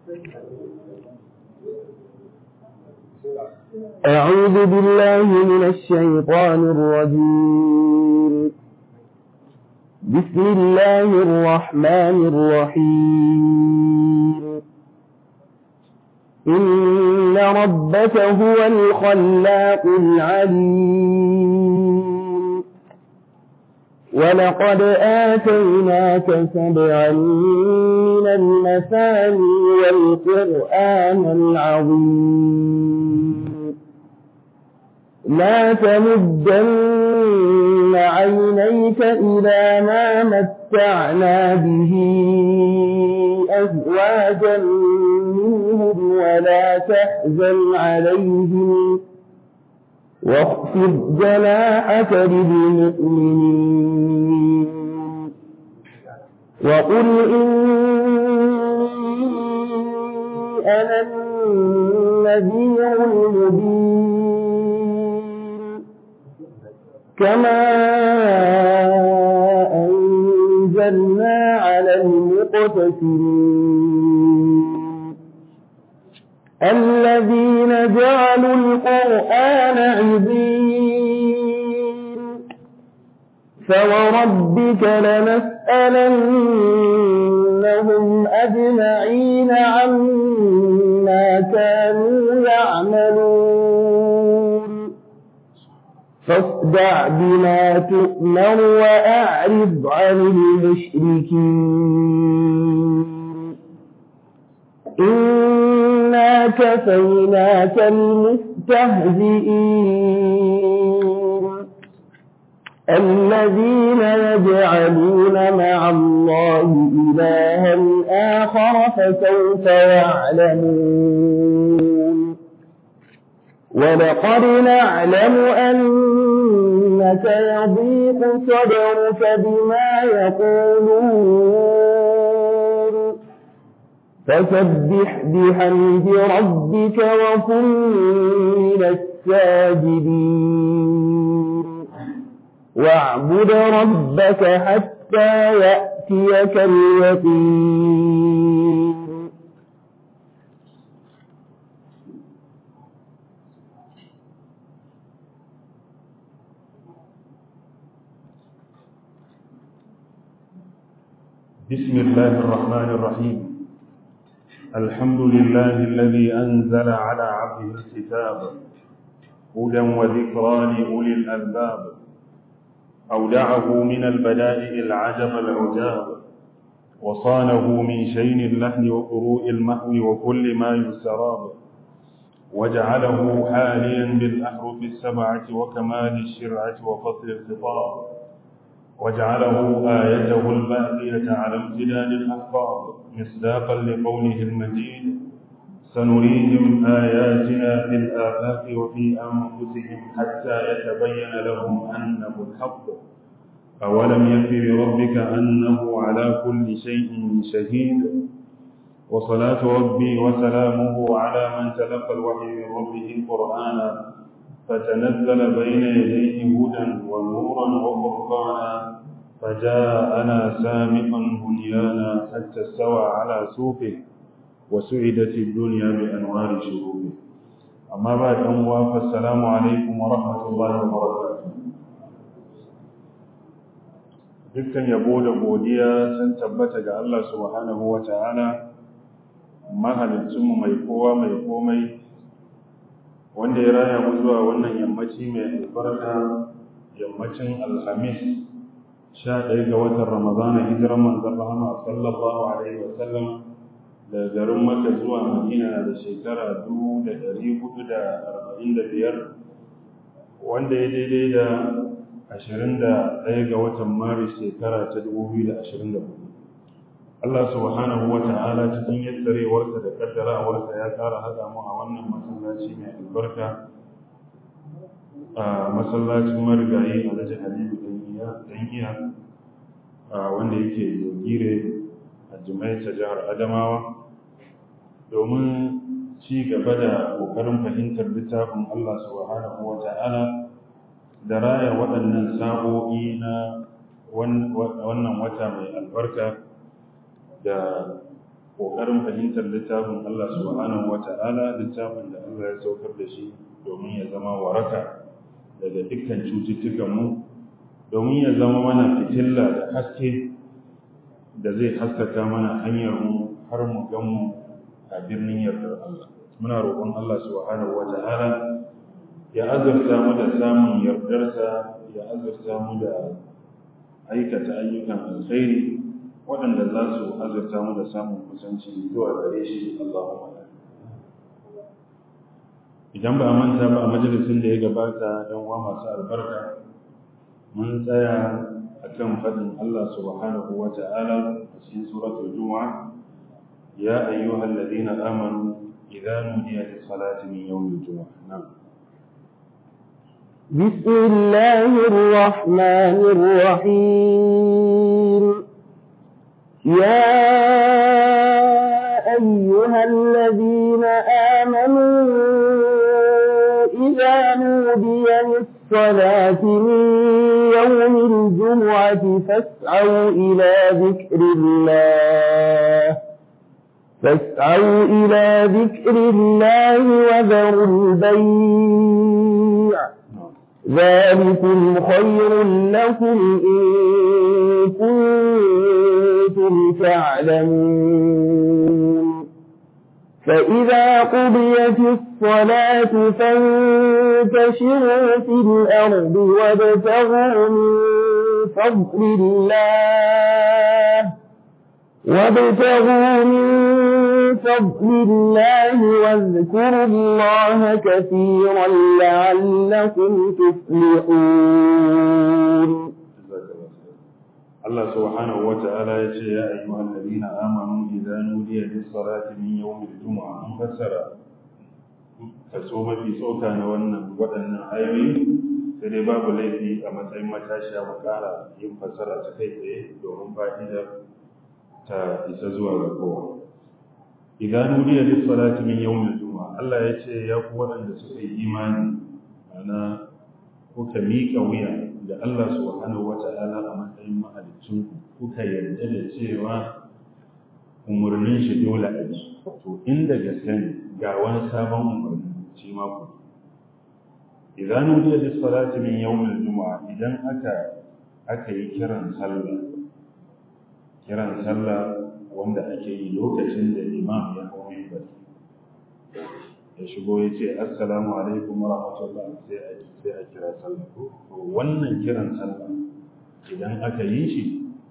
أعوذ بالله من الشيطان الرجيم بسم الله الرحمن الرحيم إن ربك هو الخلاق العليم ولقد آتيناك سبعا من المثاني والقرآن العظيم لا تمدن عينيك إلى ما متعنا به أزواجا منهم ولا تحزن عليهم واخفض جناحك للمؤمنين وقل إني أنا النذير المبين كما أنزلنا على المقتسمين الذين جعلوا القرآن عظيم فوربك لنسألنهم أجمعين عما كانوا يعملون فاصدع بما تؤمر وأعرض عن المشركين إنا كفيناك المستهزئين الذين يجعلون مع الله إلها آخر فسوف يعلمون ولقد نعلم أنك يضيق صدرك بما يقولون فسبح بحمد ربك وكن من الساجدين واعبد ربك حتى يأتيك اليقين بسم الله الرحمن الرحيم الحمد لله الذي أنزل على عبده الكتاب هدى وذكرى لأولي الألباب أودعه من البدائع العجب العجاب وصانه من شين اللحن وقروء المحو وكل ما يسراب وجعله حاليا بالأحرف السبعة وكمال الشرعة وفصل الخطاب وجعله آيته الباقية على امتداد الأحفاظ مصداقا لقوله المجيد سنريهم آياتنا في الآفاق وفي أنفسهم حتى يتبين لهم أنه الحق أولم يكف بربك أنه على كل شيء شهيد وصلاة ربي وسلامه على من تلقى الوحي من ربه قرآنا فتنزل بين يديه هدى ونورا وفرقانا فجاءنا سامقا بنيانا حتى استوى على سوقه وسعدت الدنيا بأنوار شروقه أما بعد أموا فالسلام عليكم ورحمة الله وبركاته dukkan yabo da godiya sun tabbata ga Allah subhanahu wa ta'ala mahalicinmu mai kowa mai komai wanda ya raya mu zuwa wannan yammaci mai albarka yammacin alhamis sha ɗaya ga watan ramadana hijirar manzan rahama sallallahu alaihi wa sallam da garin maka zuwa madina da shekara dubu da ɗari hudu da arba'in da biyar wanda ya daidai da ashirin da ɗaya ga watan maris shekara ta dubu biyu da ashirin da hudu Allah subhanahu wa ta'ala cikin yassarewarsa da kaddarawarsa ya ƙara haɗa mu a wannan masallaci mai albarka a masallacin marigayi alhaji halilu dan iya wanda yake gire a jimaita jihar adamawa domin ci gaba da ƙoƙarin fahimtar littafin Allah subhanahu wa ta'ala da raya waɗannan sa'o'i na wannan wata mai albarka da ƙoƙarin fahimtar littafin Allah subhanahu wa ta'ala littafin da Allah ya saukar da shi domin ya zama waraka daga dukkan cututtukanmu domin ya zama mana fitilla da haske da zai haskaka mana hanyar mu har mu gan mu a birnin yardar Allah muna roƙon Allah subhanahu wa ta'ala ya azurta mu da samun yardarsa ya azurta mu da aikata ayyukan alkhairi waɗanda za su azurta mu da samun kusanci zuwa gare shi Allahumma idan ba a manta ba a majalisin da ya gabata don wa masu albarka mun tsaya akan faɗin Allah subhanahu wa ta'ala a cikin suratul Jumu'a ya ayyuhal ladina amanu idza nudiya lis salati min yawmil jumu'ah na'am بسم الله الرحمن الرحيم يا أيها الذين آمنوا إذا نودي للصلاة من يوم الجمعة فاسعوا إلى ذكر الله فاسعوا إلى ذكر الله وذروا البيع ذلكم خير لكم إن كنتم تعلمون فإذا قضيت الصلاة فانتشروا في الأرض وابتغوا من فضل الله وابتغوا من فضل الله واذكروا الله كثيرا لعلكم تفلحون Allah subhanahu wa ta'ala ya ce ya ayyuhal ladina amanu idza nudiya lis salati min yawmil jumu'ah an fassara kaso mafi tsoka na wannan waɗannan ayoyi sai dai babu laifi a matsayin matashiya mu ƙara yin fassara ta kai tsaye domin fa'ida ta isa zuwa ga kowa idza nudiya lis salati min yawmil jumu'ah Allah ya ce ya ku waɗanda suka yi imani ana kuka miƙa wuya da Allah subhanahu wata'ala a matsayin mahalicin kuka yarda da cewa umarnin shi dole a ji to inda gaske ne ga wani sabon umarni shi ma ku idan nudiya da salati min yawmil juma'a idan aka aka yi kiran sallah kiran sallah wanda ake yi lokacin da imam ya hawo minbar ya shigo ya ce assalamu alaikum wa rahmatullah sai a sai a kira sallah to wannan kiran sallah idan aka yi shi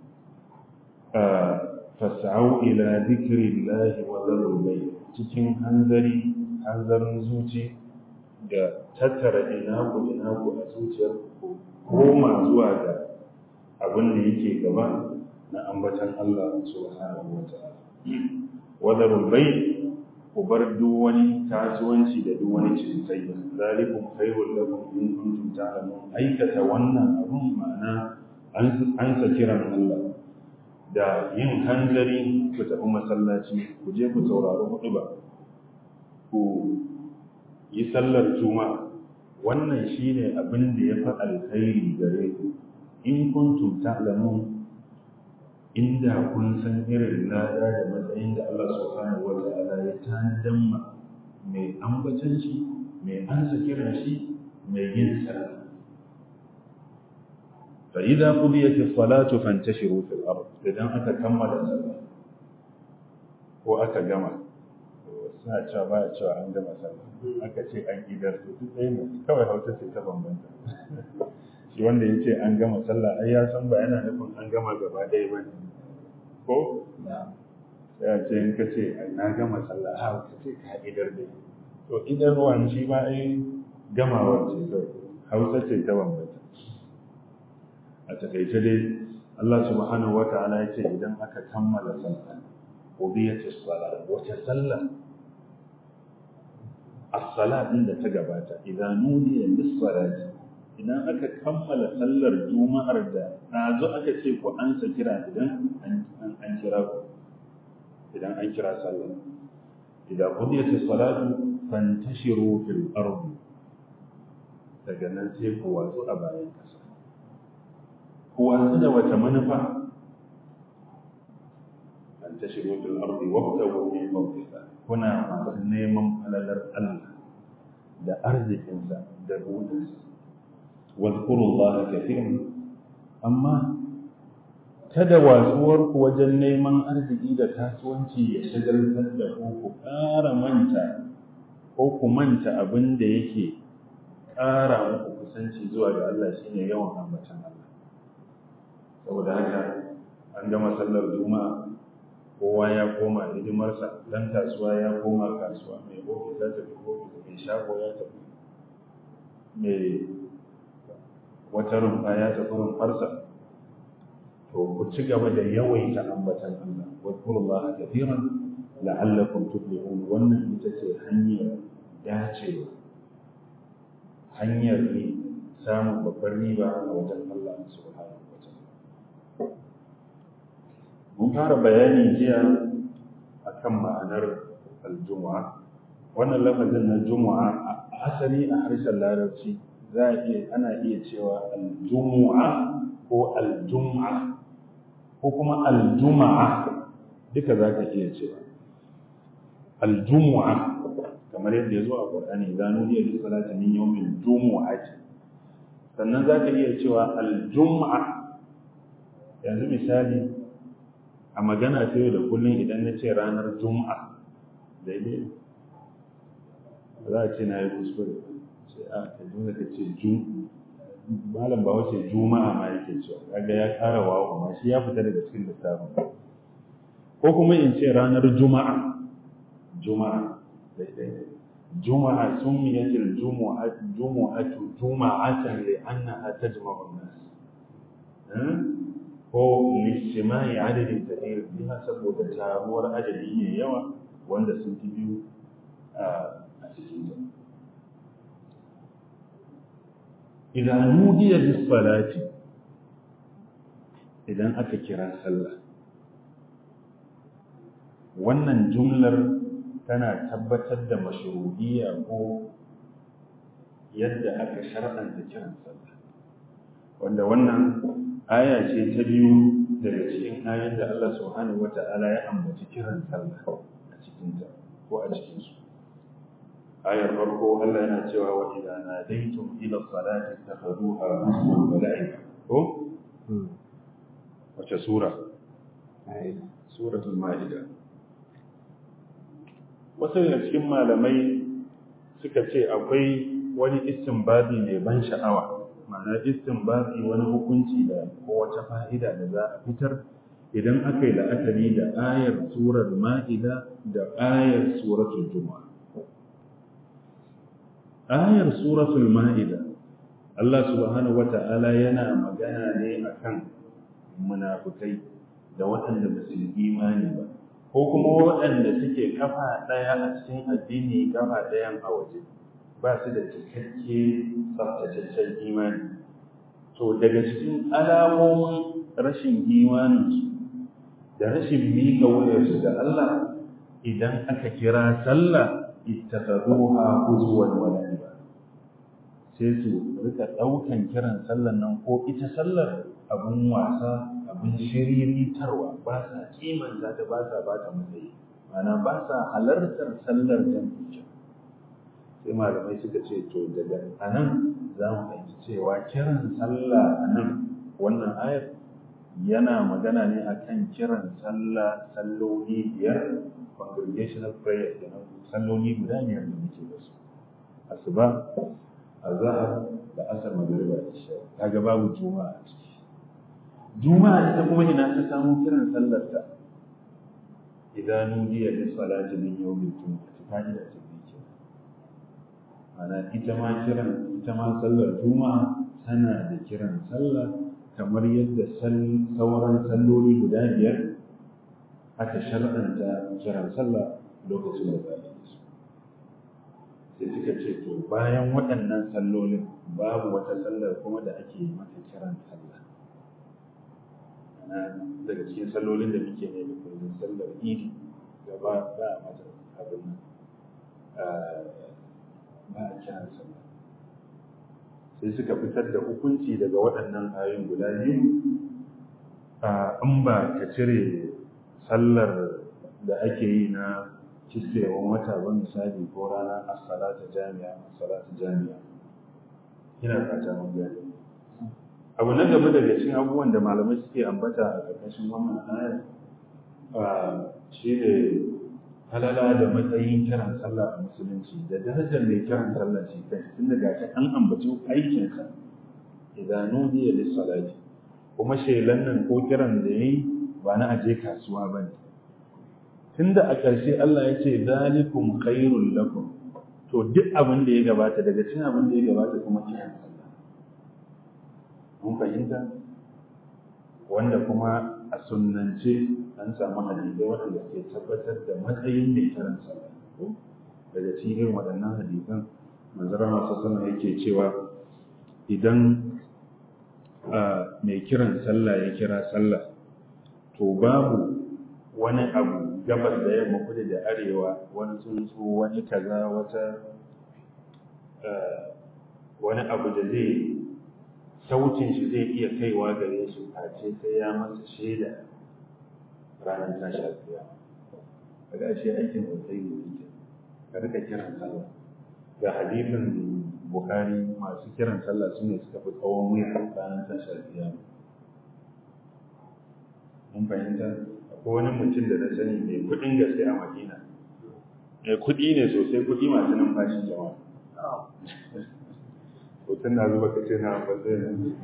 fas'au ila dhikrillahi wa dharul bay cikin hanzari hanzarin zuci da tattara ina ku ina ku a zuciyar ku koma zuwa ga abin da yake gaba na ambatan Allah subhanahu wa ta'ala wa dharul bay ku bar duk wani kasuwanci da duk wani cinikayya zalikum khairul lakum in kuntum ta'lamun aikata wannan abun ma'ana an an sa kiran Allah da yin hanzari ku tafi masallaci ku je ku saurari hudu ba ku yi sallar juma'a wannan shine abin da ya fi alkhairi gare ku in kuntum ta'lamun inda kun san irin lada da matsayin da Allah subhanahu wa ta'ala ya tanadan ma mai ambacin shi mai ansa kiran shi mai yin sallah fa idza qudiyat as-salatu fantashiru fil ard idan aka kammala sallah ko aka gama suna cewa ba cewa an gama sallah aka ce an idar to duk ɗaya ne kawai hausa ce ta bambanta shi wanda ya ce an gama sallah ai ya san ba yana nufin an gama gaba ɗaya ba ne ko sai a ce in ka ce na gama sallah ha ka ce ka idar da to idan ruwan shi ma ai gamawa ce kawai hausa ce ta bambanta a takaice dai Allah subhanahu wa ta'ala ya ce idan aka kammala sallah qudiyat as-salat wace sallah as-salat din da ta gabata idan nudiya lis-salati idan aka kammala sallar juma'ar da ɗazu aka ce ku an sa kira idan an kira ku idan an kira sallar idan qudiyat as-salatu fantashiru fil ardi daga nan sai ku watsu a bayan kasa ku watsu da wata manufa tashiru fil ardi wabtagu min fadlillah kuna masu neman falalar Allah da arzikinsa da buɗinsa wadkurullaha kathiran amma kada wasuwar ku wajen neman arziki da kasuwanci ya shagaltar da ku ku ƙara manta ko ku manta abin da yake ƙara muku kusanci zuwa ga Allah shine yawan ambatan Allah saboda haka an gama sallar juma'a kowa ya koma hidimarsa dan kasuwa ya koma kasuwa mai ofis ya tafi ofis mai shago ya tafi mai wata rumfa ya tafi rumfarsa to ku ci gaba da yawaita ambatan Allah wa kullaha kathiran la'allakum tuflihun wannan ita ce hanyar dacewa hanyar ne samun babbar riba a wajen Allah subhanahu wa ta'ala mun fara bayani jiya akan ma'anar aljumu'a wannan lafazin na jumu'a asali a harshen larabci za a iya ana iya cewa aljumu'a ko aljum'a ko kuma aljuma'a duka za ka iya cewa aljumu'a kamar yadda ya zo a ƙwarƙani za nu iya da salata min yawmin jumu'ati sannan za ka iya cewa aljum'a yanzu misali a magana ta yau da kullum idan na ce ranar juma'a daidai za a ce na yi kuskure sai a ka dole ka ce malam ba wace juma'a ma yake cewa kaga ya kara wawo amma shi ya fita daga cikin lissafin ko kuma in ce ranar juma'a juma'a daidai juma'a sumiyat al-jumu'at jumu'atu juma'atan li annaha tajma'u an-nas ko lishimai adadin kadir biha saboda taruwar adadi ne yawa wanda sun fi biyu a cikin ta idan nudiya bis salati idan aka kira sallah wannan jumlar tana tabbatar da mashru'iyya ko yadda aka shar'anta kiran sallah wanda wannan aya ce ta biyu daga cikin ayoyin da Allah subhanahu wata'ala ya ambaci kiran sallah a cikin ta ko a cikin su ayar farko Allah yana cewa wa idza nadaytum ila salati takhuduha huzwan wa la'ib ko wace sura suratul maida wasu daga cikin malamai suka ce akwai wani istinbadi mai ban sha'awa ma'ana istinbati wani hukunci da ko wata fa'ida da za a fitar idan aka yi la'akari da ayar surar ma'ida da ayar suratul juma'a ayar suratul ma'ida Allah subhanahu wata'ala yana magana ne akan munafukai da waɗanda ba su yi imani ba ko kuma waɗanda suke kafa ɗaya a cikin addini kafa ɗayan a waje ba su da cikakke tsaftataccen imani to daga cikin alamomin rashin imaninsu da rashin miƙa wuyarsu da Allah idan aka kira sallah ittakhadhuha huzwan wa la'iba sai su rika ɗaukan kiran sallar nan ko ita sallar abun wasa abun shiriritarwa ba sa kimanta ta ba sa ba ta matsayi ma'ana ba sa halartar sallar jam'i sai malamai suka ce to daga anan za mu fahimci cewa kiran sallah a nan wannan ayar yana magana ne akan kiran sallah salloli biyar congregational prayer kenan salloli guda biyar da muke da su asuba azhar da asar magriba da isha kaga babu juma'a a ciki juma'a ita kuma ina ta samu kiran sallar ta idan nudiya bis salati min yawmil jumu'ati fa'ida ce ana ita ma kiran ita ma sallar juma'a tana da kiran sallah kamar yadda sauran salloli guda biyar aka shar'anta kiran sallah lokacin da za a yi su sai suka ce to bayan waɗannan sallolin babu wata sallar kuma da ake mata kiran sallah ana daga cikin sallolin da muke ne da kullum sallar idi gaba ba a mata abin nan ba a kiran sallah sai suka fitar da hukunci daga waɗannan ayoyin guda biyu in ba ka cire sallar da ake yi na kiskewan wata ba misali ko ranar as-salatu jami'a as-salatu jami'a ina fata mun gani abu na gaba daga cikin abubuwan da malamai suke ambata a ƙarƙashin wannan ayar shi ne halala da matsayin kiran sallah a musulunci da darajar mai kiran sallah shi kai tun daga shi an ambaci aikinsa idan nudiya lis salati kuma shelan nan ko kiran da yayi ba na aje kasuwa bane tunda a ƙarshe Allah ya ce zalikum khairul lakum to duk abin da ya gabata daga cikin abin da ya gabata kuma kiran sallah mun fahimta wanda kuma a sunnance an samu hadisai waɗanda ke tabbatar da matsayin mai kiran sallah daga cikin waɗannan hadisan manzara masu sallah yake cewa idan mai kiran sallah ya kira sallah to babu wani abu gabas da yamma kudu da arewa wani tsuntsu wani kaza wata wani abu da zai sautin shi zai iya kaiwa gare shi face sai ya masa shaida ranar tashi alfiya daga shi aikin sosai ne yake ka rika kiran sallah ga hadisin bukhari masu kiran sallah su ne suka fi tsawon wuya ranar tashi alfiya mun fahimta akwai wani mutum da na sani mai kuɗin gaske a madina mai kuɗi ne sosai kuɗi masu numfashi jama'a hoton na zuba kace na bazai ne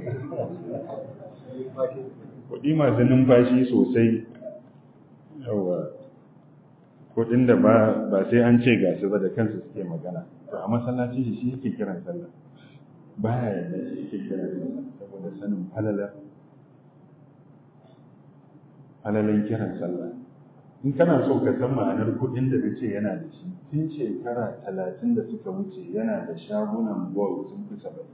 kuɗi masu numfashi sosai yawa kuɗin da ba sai an ce gasu ba da kansu suke magana to a masallaci shi shi yake kiran sallah baya yadda shi yake kiran sallah saboda sanin falala falalan kiran sallah in kana so ka san ma'anar kuɗin da nace yana da shi tun shekara talatin da suka wuce yana da shagunan bol sun fi saba'in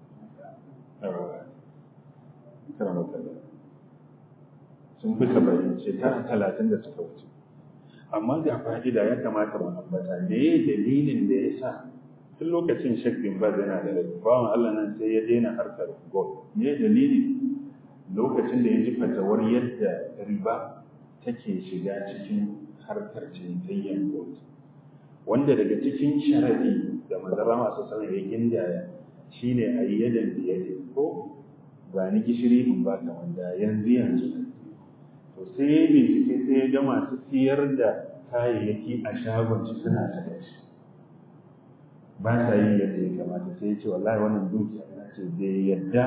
sun fi saba'in shekara talatin da suka wuce amma ga fa'ida ya kamata mu ambata me dalilin da ya sa tun lokacin shek bin baz yana da rai bawan Allah nan sai ya daina harkar gol me dalili lokacin da ya ji fatawar yadda riba take shiga cikin harkar cinikayyar gold wanda daga cikin sharadi da mazara masu sanar ya gindaya shine a yi yadan biyade ko ba ni gishiri in ba ka wanda yanzu yanzu to sai ya bincike sai ya ga masu siyar da kayayyaki a shagon shi suna saka shi ba sa yin yadda ya kamata sai ya ce wallahi wannan dukiya na ce bai yadda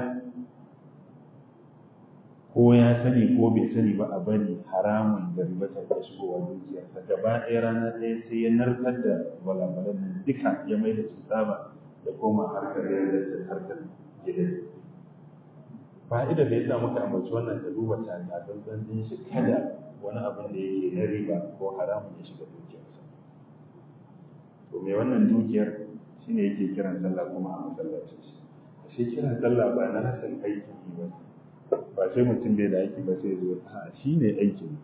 ko ya sani ko bai sani ba a bari haramun da riba ta da shigowa dukiyarsa gaba ɗaya rana ɗaya sai ya narkar da walawalan nan duka ya mai da su tsaba da koma harkar da da harkar gidan fa'ida da ya sa muka ambaci wannan ta duba takatsantsan din shi kada wani abin da yake na riba ko haramun ya shiga dukiyarsa to me wannan dukiyar shine yake kiran sallah kuma a masallacin shi shi kiran sallah ba na rasan aikin yi ba ba sai mutum bai da aiki ba sai zo a shi ne aikin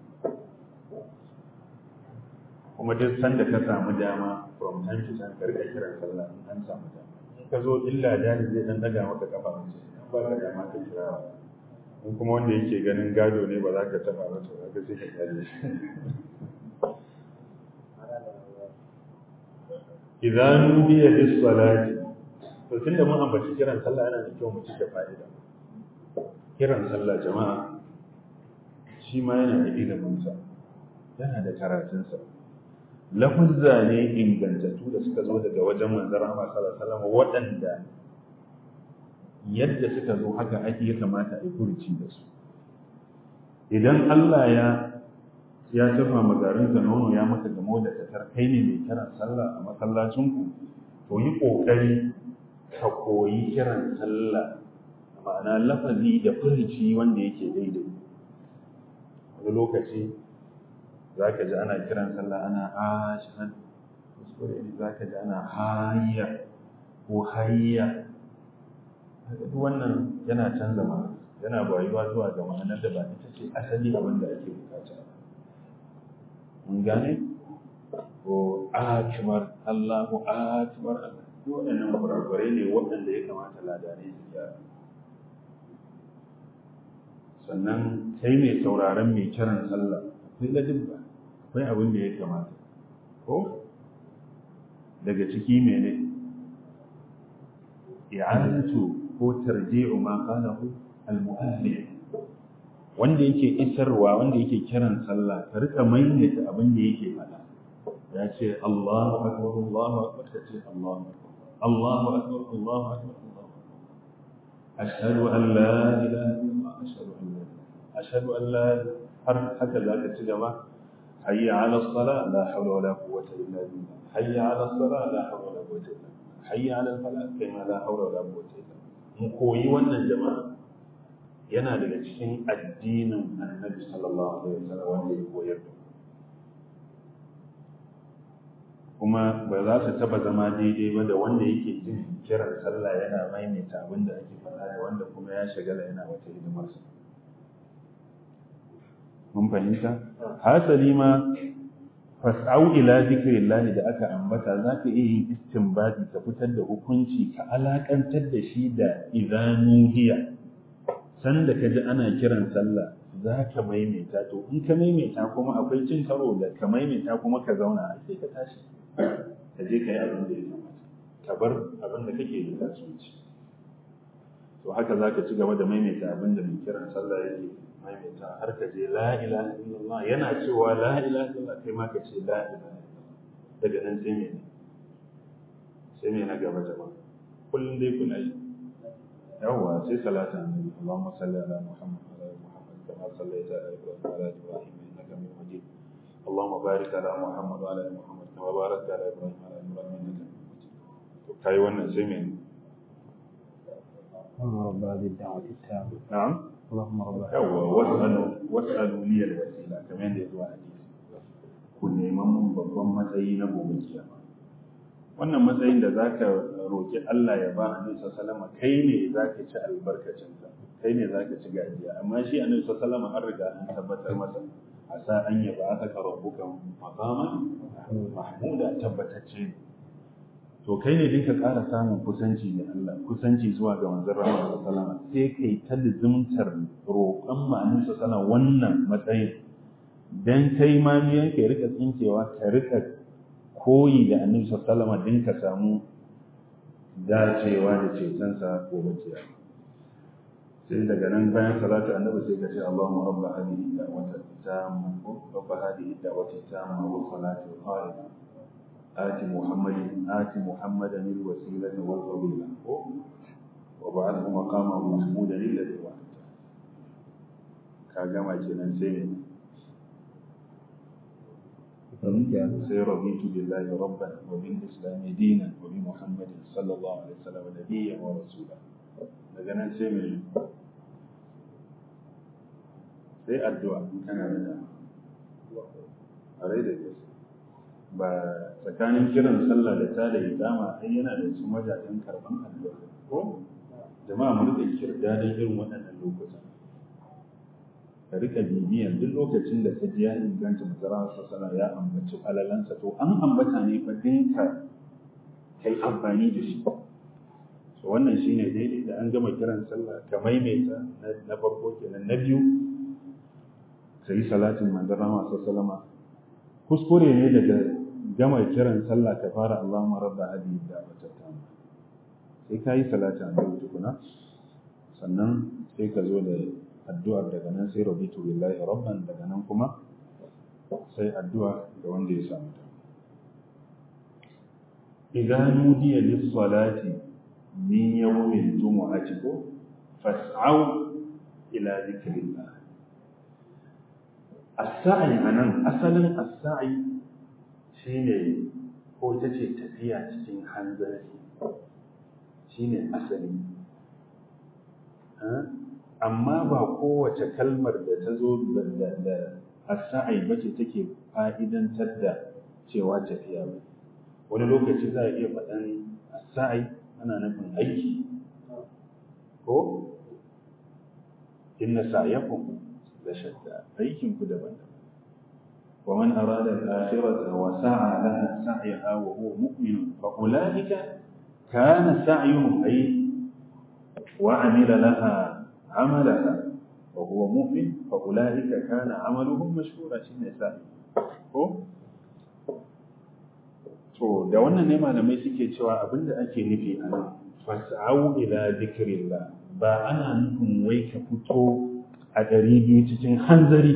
kuma duk sanda ka samu dama from time to time karka kiran sallah in an samu dama in ka zo illa dani zai dan daga maka kafa mace in ba ka dama ka kira in kuma wanda yake ganin gado ne ba za ka taba ba to zaka sai ka kyale shi idan nudiya lis salati to tunda mun ambaci kiran sallah yana da kyau mu ci da fa'ida kiran sallah jama'a shi ma yana da iliminsa yana da karatunsa lafuzza ne ingantattu da suka zo daga wajen manzon Allah sallallahu alaihi wasallam waɗanda yadda suka zo haka ake ya kamata a yi furuci da su idan Allah ya ya tafa magarinka nono ya maka gamo da tatar kai ne mai kiran sallah a masallacinku to yi ƙoƙari ka koyi kiran sallah ma'ana lafazi da furici wanda yake daidai wani lokaci za ka ji ana kiran sallah ana ashan kuskure ne za ka ji ana hayya ko hayya duk wannan yana canza ma'ana yana bayuwa zuwa ga ma'anar da ba ita ce asali abin da ake bukata mun gane ko akbar Allahu akbar duk waɗannan kurakurai ne waɗanda ya kamata ladanai su gyara sannan kai mai sauraron mai kiran sallah akwai ladabba akwai abin da ya kamata ko daga ciki mene i'adatu ko tarji'u ma qalahu al-mu'adhdhin wanda yake isarwa wanda yake kiran sallah ka rika maimaita abin da yake faɗa ya ce Allahu akbar Allahu akbar ka ce Allahu akbar Allahu akbar Allahu akbar Allahu akbar ashhadu an la ilaha illallah ashhadu an la ashhadu an la har haka zaka ci gaba hayya ala salat la hawla wala quwwata illa billah hayya ala salat la hawla wala quwwata illa billah hayya ala falah kai ma la hawla wala quwwata illa billah mu koyi wannan jama'a yana daga cikin addinin annabi sallallahu alaihi wasallam wanda ya koyar da kuma ba za su taba zama daidai ba da wanda yake jin kiran sallah yana maimaita abin da ake faɗa da wanda kuma ya shagala yana wata hidimarsa mun fahimta hasali ma fas'au ila zikrillah da aka ambata za ka iya yin istinbadi ka fitar da hukunci ka alakantar da shi da idanuhiya sanda ka ji ana kiran sallah za ka maimaita to in ka maimaita kuma akwai cin karo da ka maimaita kuma ka zauna sai ka tashi ka je ka yi abin da ya kamata ka bar abin da kake da kasuwanci to haka za ka ci gaba da maimaita abin da mai kiran sallah yake maimaita har ka je la ilaha illallah yana cewa la ilaha illallah kai ma ka ce la ilaha illallah daga nan sai me sai me na gaba jama'a kullum dai kuna yi yawwa sai salatan annabi Allahumma salli ala Muhammad wa ala Muhammad kama sallaita ala Ibrahim wa ala Ibrahim innaka Hamidum Majid Allahumma barik ala Muhammad wa ala Muhammad kama barakta ala Ibrahim wa ala Ibrahim innaka Hamidum Majid to kai wannan sai me اللهم رب هذه الدعوة التامة na'am اللهم رب yawwa was'alu was'alu li al-wasila kamar yadda ya zo a hadisi ku neman mun babban matsayi na gobe kiyama wannan matsayin da zaka roki Allah ya ba Annabi sallallahu alaihi kai ne zaka ci albarkacin sa kai ne zaka ci gajiya amma shi Annabi sallallahu alaihi an riga an tabbatar masa asa an yaba aka ka rabbuka maqaman mahmuda tabbatacce ne to kai ne dinka ƙara samun kusanci da Allah kusanci zuwa ga manzon rahama sallallahu sai kai ta lizumtar roƙon ma'anin sallallahu wannan matsayin dan kai ma miyan ka rika tsinkewa ka rika koyi da annabi sallallahu alaihi din ka samu dacewa da cetonsa gobe kiyama sai daga nan bayan salatu annabi sai ka ce Allahumma rabba hadhihi da'wati tamma rabba hadhihi da'wati tamma wa salatu qa'ima آت محمد آت محمدا الوسيلة والفضيلة وبعثه مقاما محمودا الذي وعدته كاجما kenan sai ne sai raditu billahi rabban wa bil islam dinan wa bi muhammadin sallallahu alaihi wasallam nabiyyan wa rasula daga nan sai me sai addu'a kana da a rai da gaske ba tsakanin kiran sallah da ta da idama ai yana da cikin wajajen karban addu'a ko jama'a mu rika kirda da irin waɗannan lokutan ka rika bibiyan duk lokacin da ka ji ya inganta mazara sallah ya ambaci alalansa to an ambata ne fa dinka kai amfani da shi so wannan shine daidai da an gama kiran sallah ka maimaita na farko kenan na biyu ka yi salatin manzon rahama sallallahu kuskure ne daga gama kiran sallah ka fara Allahumma rabba hadhihi da'wati tamma sai kai salati annabi tukuna sannan sai ka zo da addu'ar daga nan sai rabitu billahi rabban daga nan kuma sai addu'a ga wanda ya samu ta idan nudiya lis salati min yawmil jumu'ati ko fas'au ila dhikrillah as-sa'i anan asalin as-sa'i shine ko ita ce tafiya cikin hanzari shine asali amma ba kowace kalmar da ta zo da as-sa'i bace take fa'idantar da cewa tafiya ba wani lokaci za a iya faɗan as-sa'i ana nufin aiki ko inna sa'yakum la shatta aikin ku daban-daban ومن أراد الآخرة وسعى لها سعيها وهو مؤمن فأولئك كان سعيهم أي وعمل لها عملها fa huwa mu'min fa ulaika kana amaluhum mashkura shine sa'i ko to da wannan ne malamai suke cewa abinda ake nufi a nan fas'au ila dhikrillah ba ana nufin wai ka fito a ɗari biyu cikin hanzari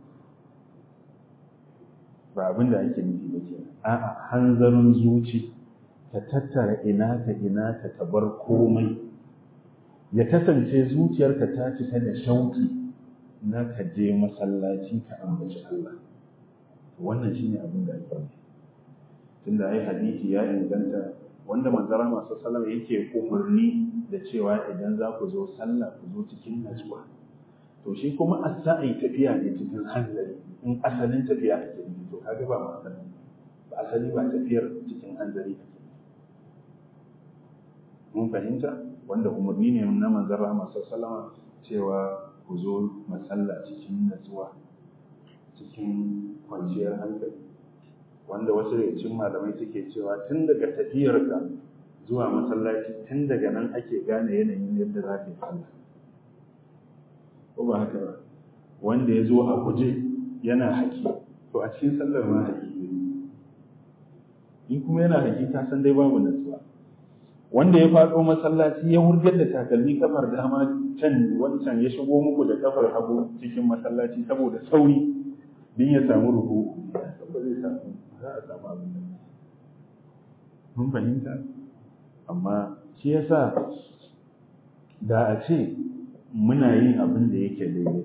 ba abinda ake nufi ba ke a'a hanzarin zuci ka tattara ina ka ina ka ka bar komai ya kasance zuciyarka ta cika da shauki na ka je masallaci ka ambaci Allah wannan shine abin da ake nufi tunda ai hadisi ya inganta wanda manzara masu salama yake umarni da cewa idan za ku zo sallah ku zo cikin natsuwa to shi kuma as-sa'i tafiya ne cikin hanzari in asalin tafiya ake nufi to kaga ba ma asali ba asali ba tafiyar cikin hanzari ake mun fahimta wanda umarni ne na manzara masu salama cewa ku zo masalla cikin natsuwa cikin kwanciyar hankali wanda wasu daga cikin malamai suke cewa tun daga tafiyarka zuwa masallaci tun daga nan ake gane yanayin yadda za ka yi sallah ko ba haka ba wanda ya zo a guje yana haki to a cikin sallar ma haki ne in kuma yana haki ka san dai babu natsuwa wanda ya faɗo masallaci ya wurgar da takalmi kafar dama can wancan ya shigo muku da kafar hagu cikin masallaci saboda sauri din ya samu ruhu ba zai samu za a samu abin da mun fahimta amma shi yasa da a ce muna yin abin da yake daidai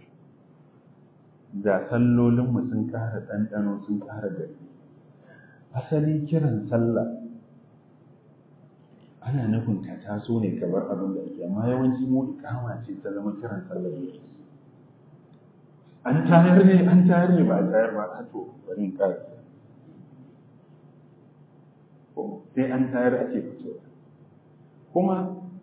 da sallolinmu sun ƙara ɗanɗano sun ƙara gari asali kiran sallah ana nufin ka taso ne ka bar abin da ake amma yawanci mu ikama ce ta zama kiran sallah ne an tayar ne an tayar ne ba a tayar ba a to bari in ƙara sai an tayar ake fitowa kuma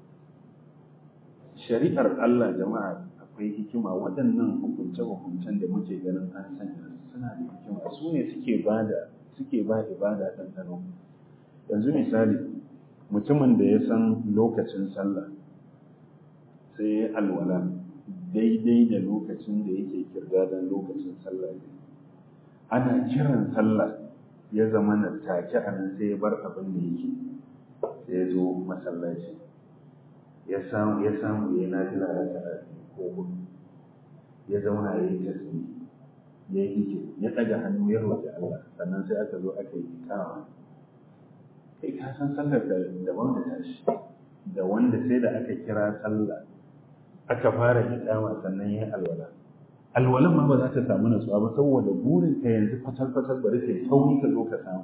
shari'ar Allah jama'a akwai hikima waɗannan hukunce-hukuncen da muke ganin an sanya suna da hikima su ne suke ba da suke ba ibada ɗanɗano yanzu misali mutumin da ya san lokacin sallah sai ya alwala daidai da lokacin da yake kirgadan lokacin sallah ne ana kiran sallah ya zama na take a nan sai ya bar abin da yake sai ya zo masallaci ya samu ya samu ya na fila raka'a ko hudu ya zauna ya yi tasbih ya yi ya ɗaga hannu ya roƙi Allah sannan sai aka zo aka yi ikawa kai ka san sallar da daban da tashi da wanda sai da aka kira sallah aka fara ikama sannan ya alwala alwalan ma ba za ta samu natsuwa ba saboda burin ka yanzu fatal fatal bari kai sauri ka zo ka samu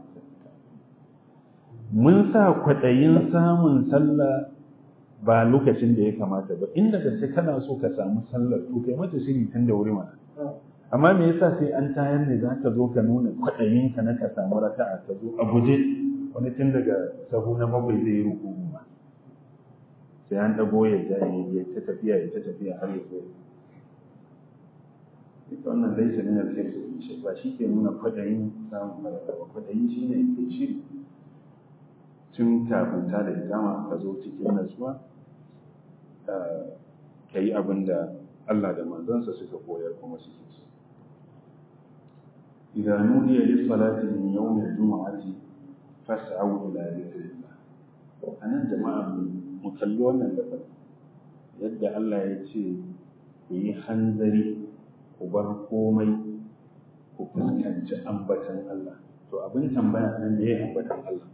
mun sa kwaɗayin samun sallah ba lokacin da ya kamata ba inda gaske kana so ka samu sallar to kai mata shiri tun da wuri mana amma me yasa sai an tayar ne za ka zo ka nuna kwaɗayin ka na ka samu raka'a ka zo a guje wani tun daga sahu na bakwai zai yi ruku ma sai an ɗago ya ja ya ta tafiya ya ta tafiya har ya zo ita wannan laisa min al-hifz shi ba shi ke nuna kwaɗayin samun maraka ba kwaɗayin shi ne ke shiri tun kafin ta da ikama ka zo cikin natsuwa ka yi abin da Allah da manzansa suka koyar kuma suke so إذا نودي للصلاة من يوم الجمعة فاسعوا إلى ذكر الله أنا جماعة مكلون اللفظ يدعى الله يتشي yi hanzari ku bar komai ku fuskanci ambatan Allah to abin tambaya nan ne ambatan Allah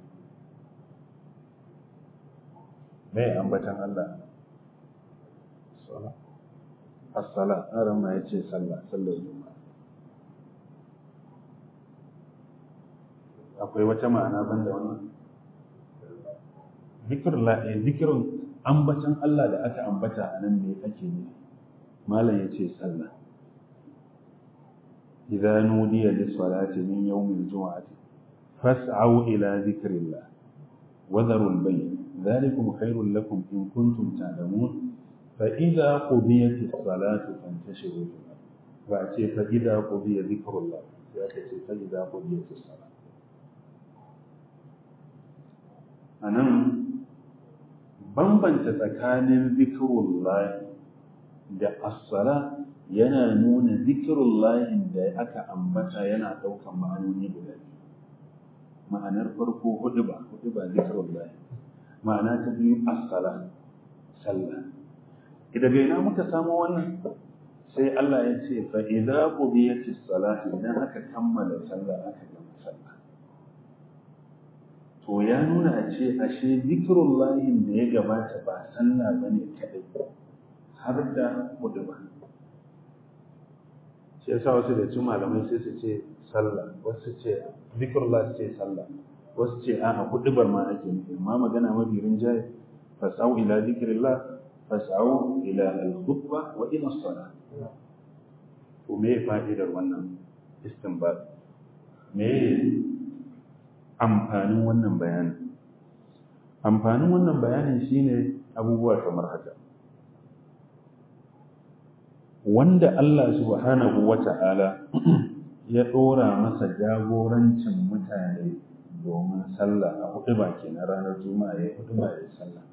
me ambatan Allah sala as-sala aran ma yace sallah sallar juma'a akwai wata ma'ana banda wannan zikrullah eh zikrun ambatan Allah da aka ambata a nan ne ake ne malam yace sallah idza nudiya lis-salati min yawmil jum'ati fas'au ila dhikrillah wa dharul bay' ذلكم خير لكم إن كنتم تعلمون فإذا قضيت الصلاة فانتشروا في الأرض فأتي فإذا قضي ذكر الله فأتي فإذا قضيت الصلاة أنا bambanta tsakanin zikirullahi da as-sala yana nuna zikirullahin da aka ambata yana ɗaukan ma'anoni guda ma'anar farko hudu ba hudu ba zikirullahi ma'ana ta biyu as-sala sallah idan bai na muka samu wannan sai Allah ya ce fa idza qudiyatis salatu idan aka kammala sallah aka gama sallah to ya nuna a ce ashe zikirullahin da ya gabata ba sallah bane kadai har da hudu ba shi yasa wasu da cin malamai sai su ce sallah wasu ce zikrullah su ce sallah wasu ce a hudubar ma ake nufi amma magana mafi rinjaye fasau ila zikrillah fasau ila al-khutba wa ila salah to me fa'idar wannan istinbat me amfanin wannan bayanin amfanin wannan bayanin shine abubuwa kamar haka wanda Allah subhanahu wa ta'ala ya ɗora masa jagorancin mutane domin sallah a hudu ba ke na ranar juma'a ya hudu ba ya sallah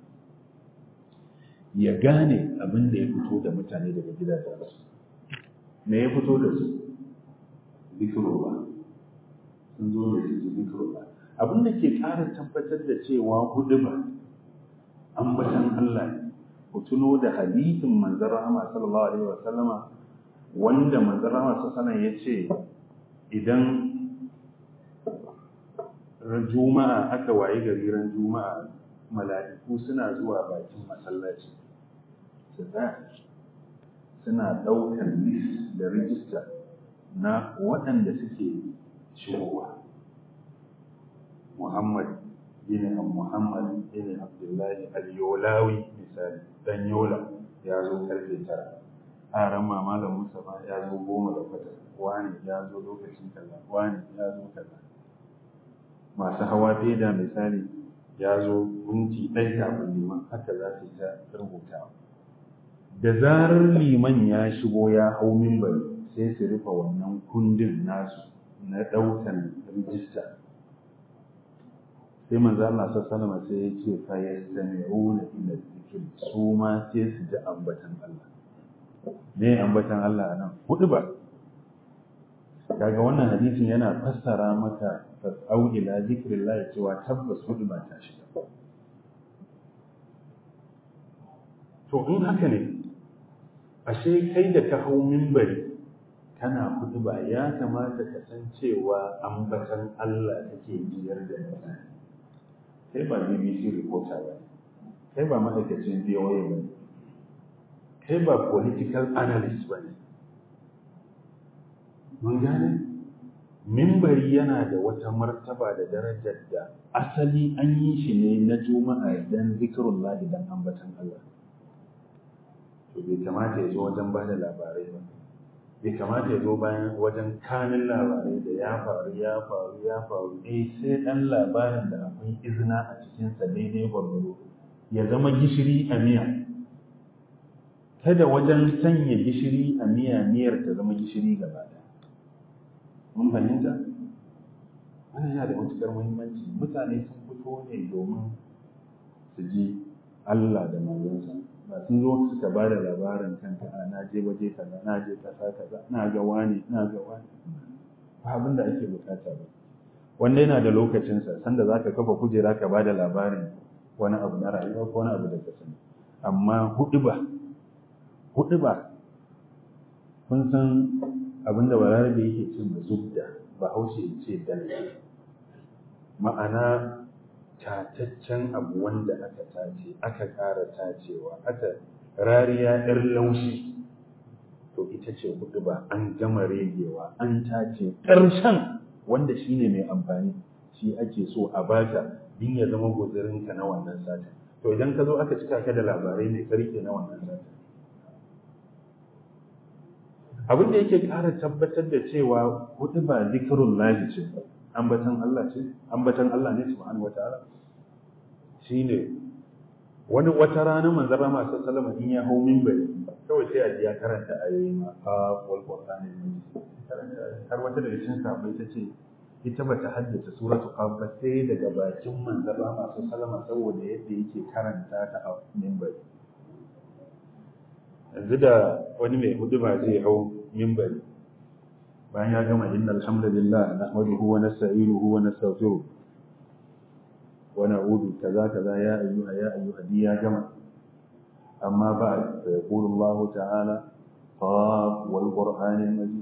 ya gane abin da ya fito da mutane daga gidajensu me ya fito da su zikirullah sun zo da su zikirullah abin da ke ƙara tabbatar da cewa hudu ba ambatan Allah ne ku tuno da hadithin manzon rahama sallallahu alaihi wa sallama wanda manzon rahama sallallahu alaihi ya ce idan juma'a aka wayi gari ran juma'a mala'iku suna zuwa bakin masallaci su suna ɗaukar list da rijista na waɗanda suke shigowa Muhammad bin Muhammad bin Abdullahi al-Yolawi misali dan Yola ya zo karfe tara aran ma malam Mustafa ya zo goma da kwata wani ya zo lokacin kaza wani ya zo kaza masu hawa feda misali ya zo minti ɗaya kafin liman haka za su ta rubutawa da zarar liman ya shigo ya hau mimbari sai su rufe wannan kundin nasu na ɗaukan rijista sai manzo Allah sallallahu sai ya ce fa yastami'una ila dhikr su ma sai su ji ambatan Allah me ambatan Allah anan hudu ba kaga wannan hadisin yana fassara maka fasau ila zikrillah cewa tabbas hudu ba ta shiga to in haka ne ashe kai da ka hau mimbari kana hudu ba ya kamata ka san cewa ambatan Allah kake biyar da mutane kai ba BBC reporter ba kai ba ma'aikacin VOA ba kai ba political analyst ba ne mun gane mimbari yana da wata martaba da darajar da asali an yi shi ne na juma'a dan zikirullah dan ambatan Allah to bai kamata ya zo wajen ba da labarai ba bai kamata ya zo bayan wajen kanin labarai da ya faru ya faru ya faru eh sai dan labarin da akwai izina a cikinsa daidai gwargwado ya zama gishiri a miya kada wajen sanya gishiri a miya miyar ta zama gishiri gaba ɗaya mun fahimta wannan yana da matuƙar muhimmanci mutane sun fito ne domin su ji Allah da manzonsa ba sun zo suka ba da labarin kanka a na je waje kaza na je kasa kaza na ga wani na ga wani ba abin da ake bukata ba wanda yana da lokacinsa sanda za ka kafa kujera ka ba da labarin wani abu na rayuwa ko wani abu da ka sani amma hudu ba hudu ba kun san abin da balarabe yake cin da zubda ba haushe ya ce dalce ma'ana tataccen abu wanda aka tace aka ƙara tacewa aka rariya ɗar laushi to ita ce hudu ba an gama regewa an tace ƙarshen wanda shine mai amfani shi ake so a baka din ya zama guzurinka na wannan satin to idan ka zo aka cika ka da labarai mai karke na wannan satin abin da yake ƙara tabbatar da cewa hudu ba zikirun lahi ce ambatan Allah ce ambatan Allah ne subhanahu wataala shine wani wata rana manzon Rama sallallahu alaihi in ya hau minbari kawai sai a ji ya karanta ayoyi ma a wal qur'ani har wata daga cikin sahabbai ta ce ita bata haddace suratu qaf ba sai daga bakin manzon Rama sallallahu alaihi saboda yadda yake karanta ta a minbari yanzu da wani mai hudu ba zai hau mimbari bayan ya gama inna alhamdulillah nahmaduhu wa nasta'inuhu wa nastaghfiruh wa na'udhu kaza kaza ya ayyuha ya ayyuha di ya gama amma ba da yaqulu Allah ta'ala qaf wal qur'anil majid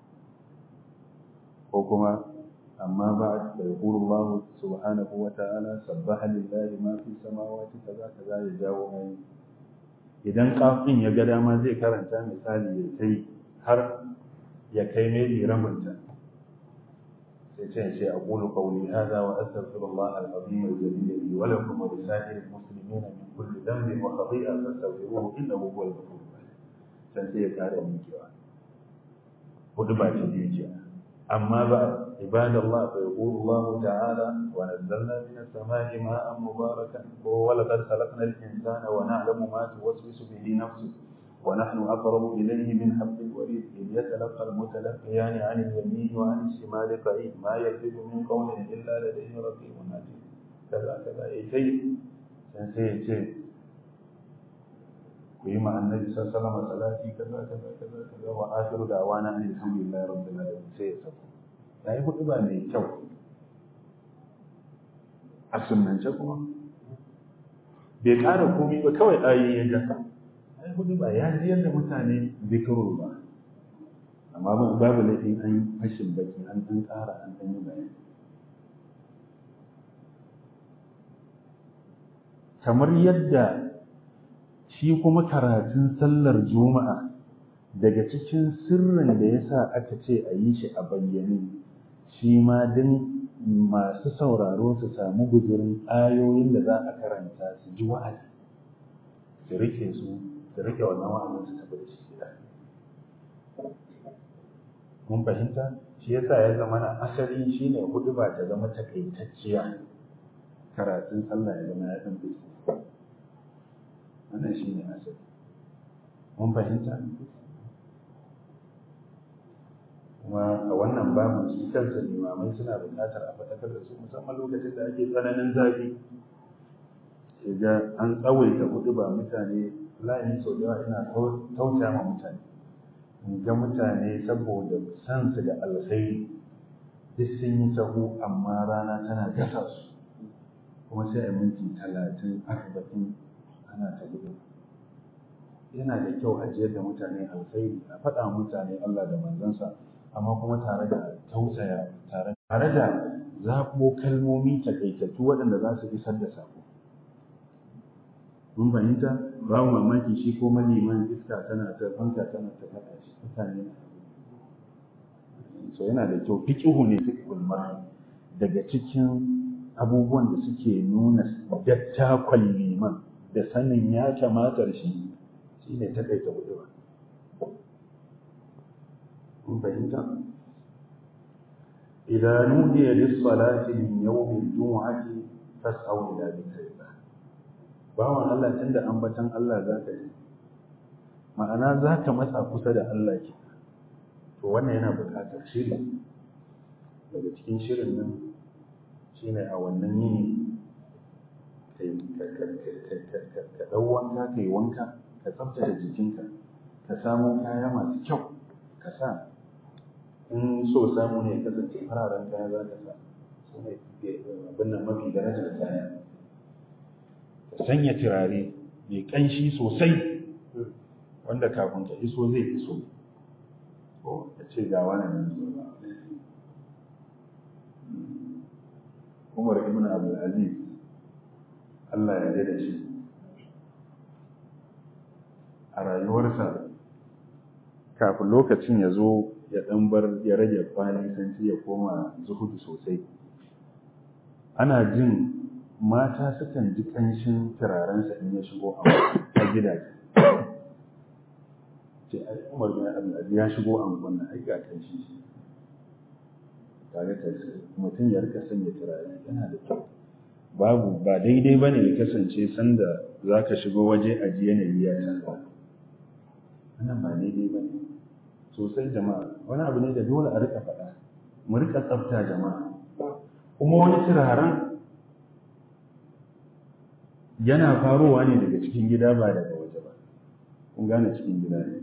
ko kuma amma ba da yaqulu Allah subhanahu wa ta'ala sabbaha lillahi ma fi samawati kaza kaza ya jawo ayi idan kafin ya ga dama zai karanta misali ya kai har ya kai mai rabinta sai ce ce a ƙulu ƙauli hada wa astaghfirullah al-azim al-jalil li wa lakum wa lisa'ir al-muslimin min kulli dhanbin wa khati'a fastaghfiruhu innahu huwal ghafurur rahim sai sai ya kare mikewa hudu ba ce biyu ce amma ba ibadallah fa yaqulu Allah ta'ala wa nazzalna min as-sama'i ma'an mubarakan wa laqad khalaqna al-insana wa na'lamu ma tuwaswisu bihi nafsuhu ونحن أقرب إليه من حبل الوريد إذ يتلقى المتلقيان عن اليمين وعن الشمال قعيد ما يلفظ من قول إلا لديه رقيب عتيد كذا كذا أي شيء سنسي شيء ويما النبي صلى الله عليه وسلم صلاتي كذا كذا كذا كذا وآخر دعوانا أن الحمد لله رب العالمين سيسر ya yi hudu ba mai kyau a sunance kuma bai ƙara komi ba kawai ayi ya jasa ai hudu ba ya jiyar da mutane zikirul ba amma babu laifin an yi fashin baki an ɗan ƙara an ɗan yi bayani kamar yadda shi kuma karatun sallar juma'a daga cikin sirrin da ya sa aka ce a yi shi a bayyane shi ma din masu sauraro su samu guzurin ayoyin da za a karanta su ji wa'azi su rike su su rike wannan wa'azin su tafi da shi gida mun fahimta shi yasa ya zama na asali shine hudu ba ta zama takaitacciya karatun sallah ya zama ya dan fice wannan shine asali mun fahimta kuma a wannan babu su kansa limamai suna buƙatar a faɗakar da su musamman lokacin da ake tsananin zafi ga an tsawaita hudu ba mutane layin sau da yawa ina tausaya ma mutane in ga mutane saboda san su da alkhairi duk sun yi sahu amma rana tana gasa su kuma sai a minti talatin arba'in ana ta gudu yana da kyau a jiyar da mutane alkhairi a faɗa mutane Allah da manzansa amma kuma tare da tausaya tare tare da zaɓo kalmomi takaitattu waɗanda za su isar da sako mun fahimta babu mamaki shi ko maliman iska tana ta fanka tana ta faɗa shi mutane so yana da kyau fiqihu ne fiqhul mar daga cikin abubuwan da suke nuna dattakon liman da sanin ya kamata shi shine takaita hudu kun fahimta idan nudiya lis-salati min yawmi al-jum'ati fas'au ila dhikrillah bawan Allah tunda ambatan Allah zaka yi ma'ana zaka matsa kusa da Allah ke to wannan yana buƙatar shiri daga cikin shirin nan shine a wannan yini ka ɗau wanka ka yi wanka ka tsaftace jikinka ka samo kaya masu kyau ka sa in so samu ne kasance fararen kaya za ka sa su ne abin nan mafi darajar kaya ka sanya turare mai ƙanshi sosai wanda kafin ka iso zai iso ko ka ce ga wani nan Umar ibn Abdul Aziz Allah ya da shi a rayuwarsa kafin lokacin ya zo ya ɗan bar ya rage kwanan sanci ya koma zuhudu sosai ana jin mata sukan ji ƙanshin turarensa in ya shigo a gidaje ce ai umar bin abdulaziz ya shigo a wannan ai ga ƙanshi tare da mutum ya rika sanya turare yana da kyau babu ba daidai ba ne ya kasance sanda za ka shigo waje a ji yanayi ya canza wannan ba daidai ba ne sosai jama'a wani abu ne da dole a rika faɗa mu rika tsafta jama'a kuma wani turaren yana farowa ne daga cikin gida ba daga waje ba kun gane cikin gida ne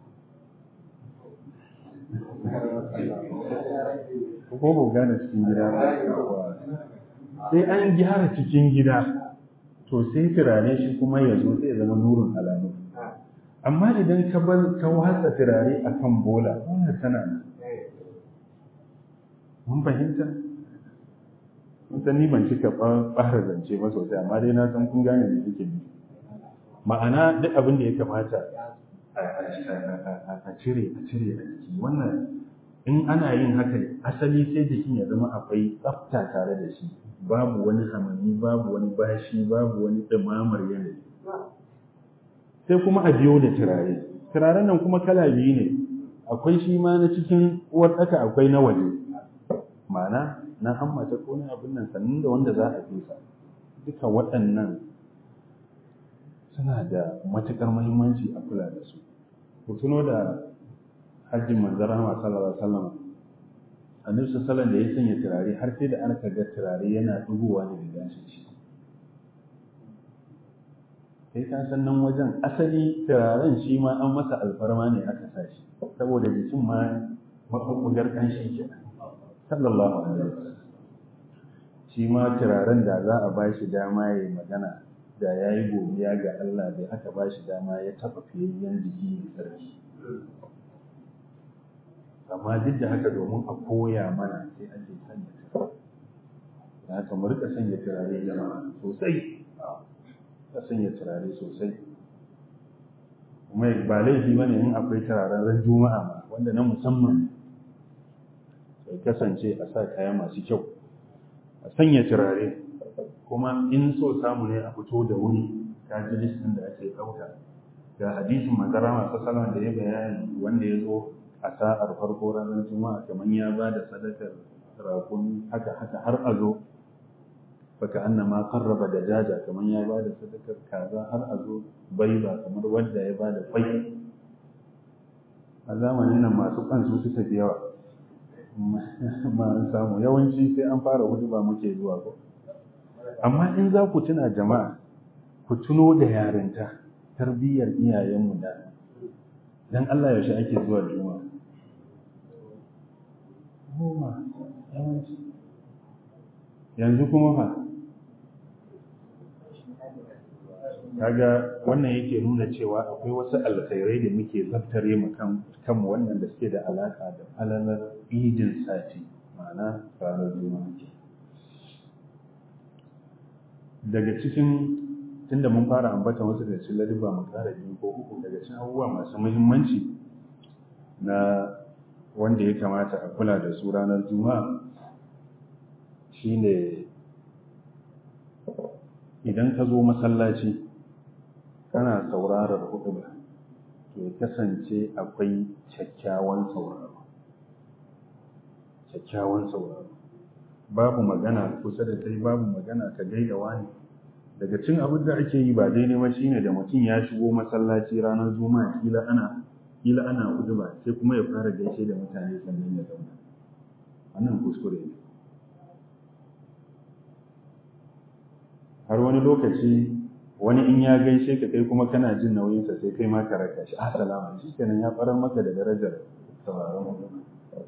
ko ba gane cikin gida ba sai an gyara cikin gida to sai turare shi kuma ya zo sai ya zama nurin alamu amma idan ka bar ka watsa turare akan bola bola tana nan mun fahimta san ni ban cika ɓara zance ba sosai amma dai na san kun gane me yake nufi ma'ana duk abin da ya kamata a cire a cire a jiki wannan in ana yin haka asali sai jikin ya zama akwai tsafta tare da shi babu wani hamami babu wani bashi babu wani ɗumamar yanayi sai kuma a biyo da turare turaren nan kuma kala biyu ne akwai shi ma na cikin uwar ɗaka akwai na waje ma'ana na hammata ko na abin nan sannan da wanda za a fesa duka waɗannan suna da matuƙar muhimmanci a kula da su ku tuno da hajjin manzara ma sallallahu alaihi wasallam annabi sallallahu da ya sanya turare har sai da aka ga turare yana dugowa ne da gashin shi sai ka san nan wajen asali turaren shi ma an masa alfarma ne aka sa shi saboda jikin ma maɓuɓɓugar ƙanshi ke sallallahu alaihi wasallam shi ma turaren da za a ba shi dama ya yi magana da ya yi godiya ga Allah da aka ba shi dama ya taɓa fiyayyen jiki da sarki amma duk da haka domin a koya mana sai ake sanya turare da haka mu rika sanya turare jama'a sosai ka sanya turare sosai kuma ba laifi ba ne in akwai turaren ran juma'a ma wanda na musamman sai kasance a sa kaya masu kyau a sanya turare kuma in so samu ne a fito da wuri ta ji listin da ake ɗauka ga hadisin manzara masu salama da ya bayani wanda ya zo a sa'ar farko ranar juma'a kamar ya ba da sadakar rakun haka haka har a zo baka annama karraba da jaja kamar ya ba da sadakar kaza har a zo bai ba kamar wanda ya ba da kwai a zamanin nan masu kansu suka fi yawa ma an samu yawanci sai an fara hudu ba muke zuwa ko amma in za ku tuna jama'a ku tuno da yarinta tarbiyyar iyayenmu da dan Allah yaushe ake zuwa juma'a goma yawanci yanzu kuma fa kaga wannan yake nuna cewa akwai wasu alkhairai da muke zaftare mu kan kanmu wannan da suke da alaka da falalar idin sati ma'ana ranar juma'a daga cikin tunda mun fara ambata wasu da cikin ladabba mu kara biyu ko uku daga cikin abubuwa masu muhimmanci na wanda ya kamata a kula da su ranar juma'a shine idan ka zo masallaci kana saurarar huɗuba to ya kasance akwai kyakkyawan sauraro kyakkyawan sauraro babu magana kusa da kai babu magana ka gaida wani daga cin abin da ake yi ba daidai ba shine da mutum ya shigo masallaci ranar juma'a kila ana kila ana huɗuba sai kuma ya fara gaishe da mutane sannan ya zauna wannan kuskure ne har wani lokaci wani in ya gaishe ka kai kuma kana jin nauyinsa sai kai ma ka raka shi assalamu shi kenan ya farar maka da darajar sauraron hudu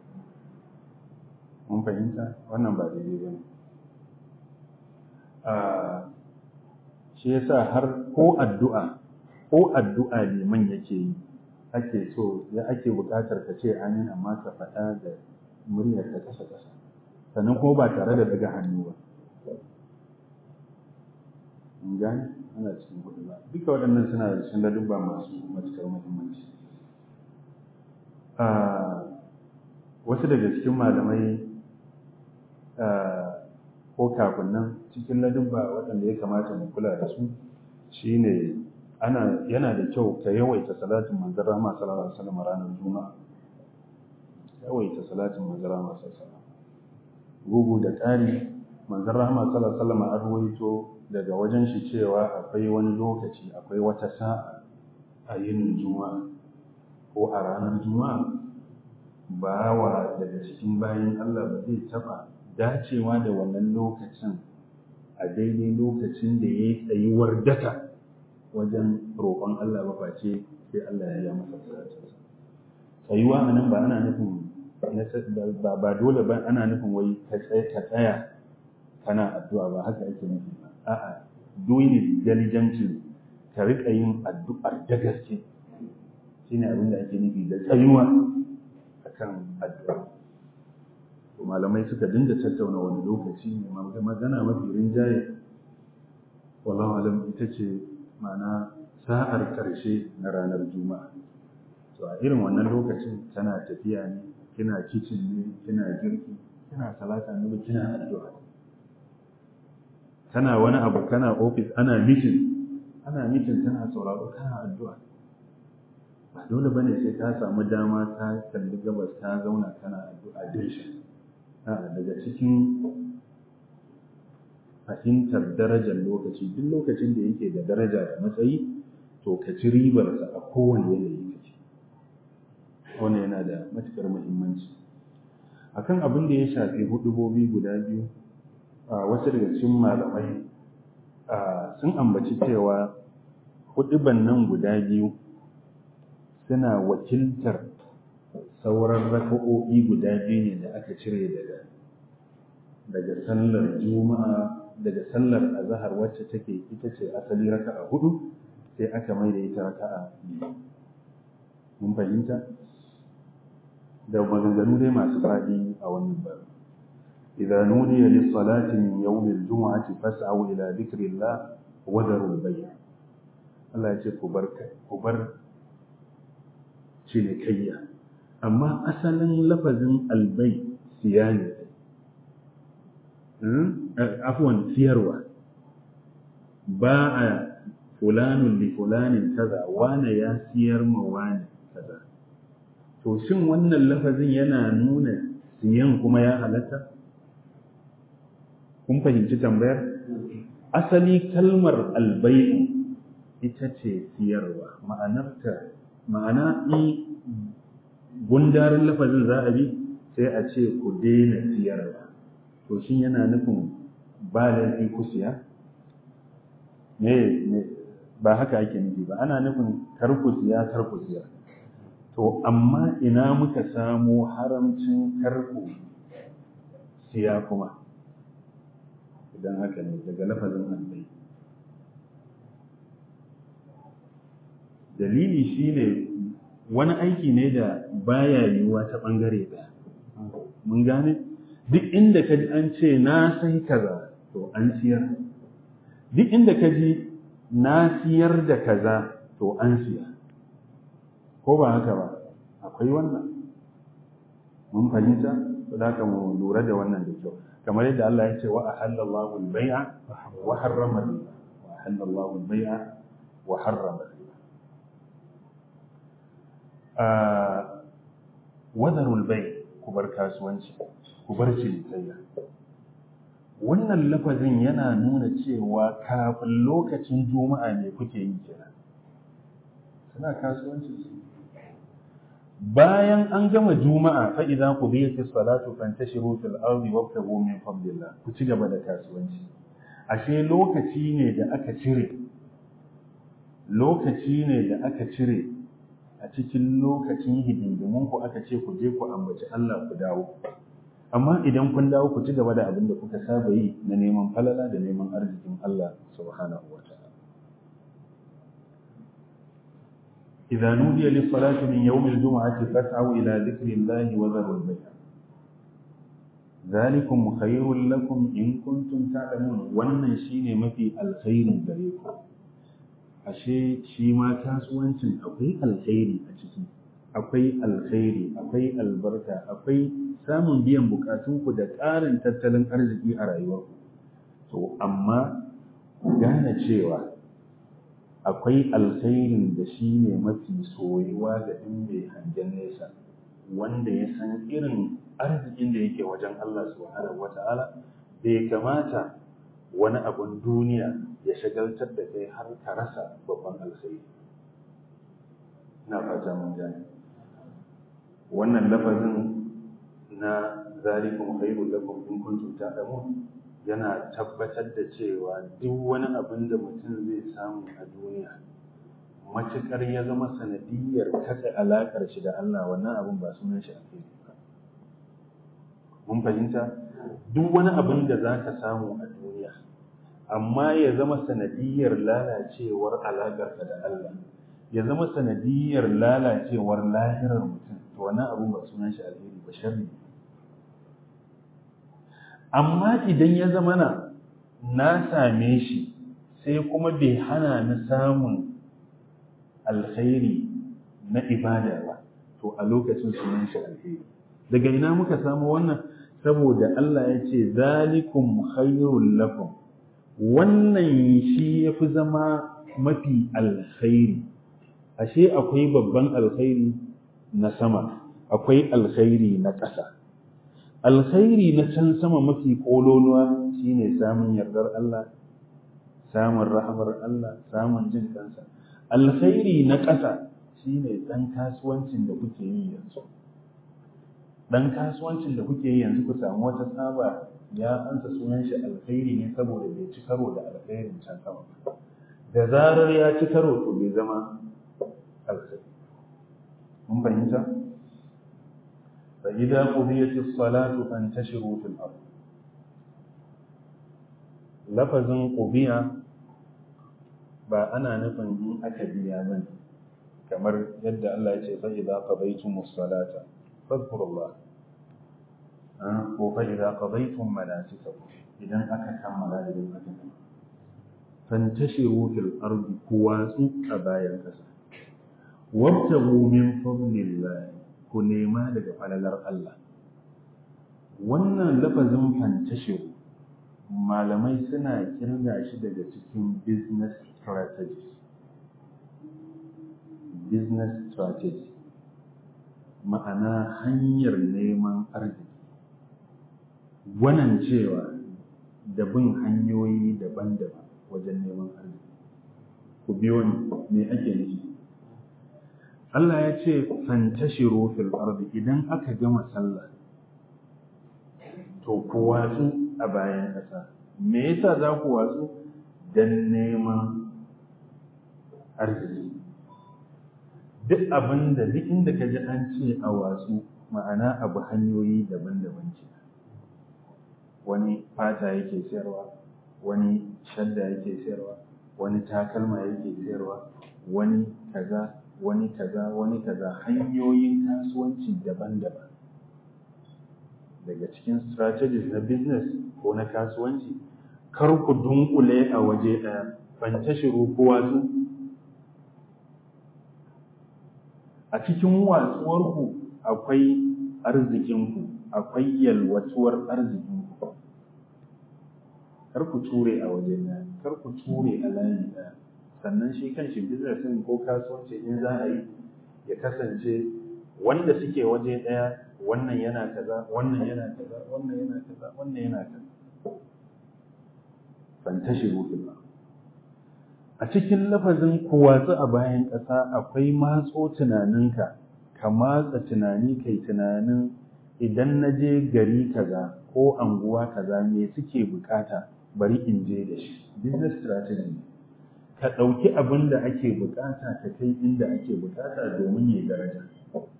mun fahimta wannan ba daidai ba ne shi yasa har ko addu'a ko addu'a liman yake yi ake so ya ake buƙatar ka ce amin amma ka faɗa da muryar ka kasa kasa sannan kuma ba tare da daga hannu ba in gane ana cikin hudu ba duka waɗannan suna da cikin ladubba masu matuƙar muhimmanci wasu daga cikin malamai ko kafin nan cikin ladubba waɗanda ya kamata mu kula da su shine ana yana da kyau ka yawaita salatin manzon rahama sallallahu alaihi wasallam ranar juma'a yawaita salatin manzon rahama sallallahu alaihi wasallam gugu da ƙari manzon rahama sallallahu alaihi wasallam an ruwaito daga wajen shi cewa akwai wani lokaci akwai wata sa'a a yin juma'a ko a ranar juma'a bawa daga cikin bayan Allah ba zai taba dacewa da wannan lokacin a daidai lokacin da ya yi tsayuwar daka wajen roƙon Allah ba face sai Allah ya yi masa bukatarsa tsayuwa a nan ba ana nufin ba dole ba ana nufin wai ka tsaya kana addu'a ba haka ake nufi ba a'a doing diligently ka riƙa yin addu'ar da gaske shine abin da ake nufi da tsayuwa akan addu'a to malamai suka dinga tattauna wani lokaci ne magana mafi rinjaye wallahu alam ita ce ma'ana sa'ar ƙarshe na ranar juma'a to a irin wannan lokacin tana tafiya ne kina kicin ne kina girki kina salata ne kina addu'a kana wani abu kana ofis ana mitin ana mitin kana sauraro kana addu'a ba dole bane sai ka samu dama ka kalli gabas ka zauna kana addu'a dirshin daga cikin fahimtar darajar lokaci duk lokacin da yake da daraja da matsayi to ka ci ribarsa a kowane yanayi kake wannan yana da matukar muhimmanci akan abin da ya shafi hudubobi guda biyu wasu daga cikin malamai sun ambaci cewa huduban nan guda biyu suna wakiltar sauran raka'o'i guda biyu ne da aka cire daga daga sallar juma'a daga sallar azhar wacce take ita ce asali raka'a hudu sai aka mai da ita raka'a biyu mun fahimta da maganganu dai masu faɗi a wannan bar idza nudiya lis salati min yawm al jum'ati fas'au ila dhikrillah wa darul bay' Allah ya ce ku bar ku bar cinikayya amma asalin lafazin albay siya ne afwan siyarwa ba a fulanun li fulanin kaza wane ya siyar ma wane kaza to shin wannan lafazin yana nuna siyan kuma ya halatta kun fahimci tambayar asali kalmar albai ita ce siyarwa ma'anarta ma'ana in gundarin lafazin za a bi sai a ce ku daina siyarwa to shin yana nufin ba laifi ku siya ne ba haka ake nufi ba ana nufin kar ku siya kar ku siya to amma ina muka samu haramcin kar ku siya kuma idan haka ne daga lafazin allai dalili shine wani aiki ne da baya yiwuwa ta bangare ɗaya mun gane duk inda ka ji an ce na sai kaza to an siyar duk inda ka ji na siyar da kaza to an siya ko ba haka ba akwai wannan mun fahimta to da mu lura da wannan da kyau kamar yadda Allah ya ce wa ahallallahu al-bai'a wa harrama riba wa ahallallahu al-bai'a wa harrama riba wadarul bai ku bar kasuwanci ku bar cinikayya wannan lafazin yana nuna cewa kafin lokacin juma'a ne kuke yi kenan suna kasuwanci su bayan an gama juma'a fa idza qudiyatis salatu fantashiru fil ardi wabtagu min fadlillah ku ci gaba da kasuwanci ashe lokaci ne da aka cire lokaci ne da aka cire a cikin lokacin hidindimun ku aka ce ku je ku ambaci Allah ku dawo amma idan kun dawo ku ci gaba da abin da kuka saba yi na neman falala da neman arzikin Allah subhanahu wa ta'ala idza nudiya lis salati min yawm al jum'ati fas'au ila dhikri Allah wa dharu al bay' zalikum khairul lakum in kuntum ta'lamun wannan shine mafi alkhairin gare ku ashe shi ma kasuwancin akwai alkhairi a ciki akwai alkhairi akwai albarka akwai samun biyan bukatunku da ƙarin tattalin arziki a rayuwarku to amma gane cewa akwai alkhairin da shi ne mafi soyuwa ga ɗin mai hangen nesa wanda ya san irin arzikin da yake wajen Allah subhanahu wata'ala bai kamata wani abun duniya ya shagaltar da kai har ka rasa babban alkhairi ina fata mun gane wannan lafazin na zalikum khairul lakum in kuntum ta'lamun yana tabbatar da cewa duk wani abin da mutum zai samu a duniya matuƙar ya zama sanadiyar katse alaƙar shi da Allah wannan abin ba sunan shi alheri ba mun fahimta duk wani abin da za ka samu a duniya amma ya zama sanadiyar lalacewar alaƙarka da Allah ya zama sanadiyar lalacewar lahirar mutum to wannan abin ba sunan shi alheri ba sharri amma idan ya zama na na same shi sai kuma bai hana ni samun alkhairi na ibada ba to a lokacin sunan shi alheri daga ina muka samu wannan saboda Allah ya ce zalikum khairul lakum wannan shi yafi zama mafi alkhairi ashe akwai babban alkhairi na sama akwai alkhairi na ƙasa alkhairi na can sama mafi kololuwa shine samun yardar Allah samun rahamar Allah samun jin kansa alkhairi na ƙasa shine dan kasuwancin da kuke yi yanzu dan kasuwancin da kuke yi yanzu ku samu wata tsaba ya ansa sunan shi alkhairi ne saboda bai ci karo da alkhairin can sama da zarar ya ci karo to bai zama alkhairi mun fahimta fa idza qudiyat as-salatu fantashiru fil ard lafazin qubiya ba ana nufin in aka biya bane kamar yadda Allah ya ce fa idza qadaytumus salata fadhkurullah ko fa idza qadaytum manasikakum idan aka kammala da aka fantashiru fil ardi kuwatsu a bayan kasa wabtagu min fadlillah ku nema daga falalar Allah wannan lafazin fantashiru malamai suna kirga shi daga cikin business strategies business strategy ma'ana hanyar neman arziki wannan cewa da bin hanyoyi daban-daban wajen neman arziki ku biyo ni me ake nufi Allah ya ce fantashiru fil ardi idan aka gama sallah to ku watsu a bayan ƙasa me yasa za ku watsu dan neman arziki duk abin da duk inda ka ji an ce a watsu ma'ana abu hanyoyi daban-daban ce wani fata yake sayarwa wani shadda yake sayarwa wani takalma yake sayarwa wani kaza wani kaza wani kaza hanyoyin kasuwanci daban-daban daga cikin strategies na business ko na kasuwanci kar ku dunkule a waje ɗaya fantashiru ko watsu a cikin watsuwarku akwai arzikinku akwai yalwatuwar arzikinku kar ku ture a waje ɗaya kar ku ture a layi ɗaya sannan shi kan shi business ɗin ko kasuwanci in za a yi ya kasance wanda suke waje ɗaya wannan yana kaza wannan yana kaza wannan yana kaza wannan yana kaza fantashiru fil a cikin lafazin kuwatsu a bayan ƙasa akwai matso tunaninka ka matsa tunani kai tunanin idan na je gari kaza ko anguwa kaza me suke bukata bari in je da shi business strategy ka ɗauki abin da ake bukata ka kai inda ake bukata domin ya daraja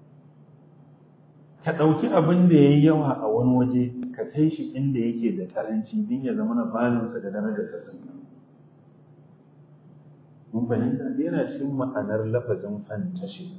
ka ɗauki abin da ya yi yawa a wani waje ka kai shi inda yake da karanci din ya zama na balinsa da darajar ta sun mun fahimta yana cikin ma'anar lafazin fantashi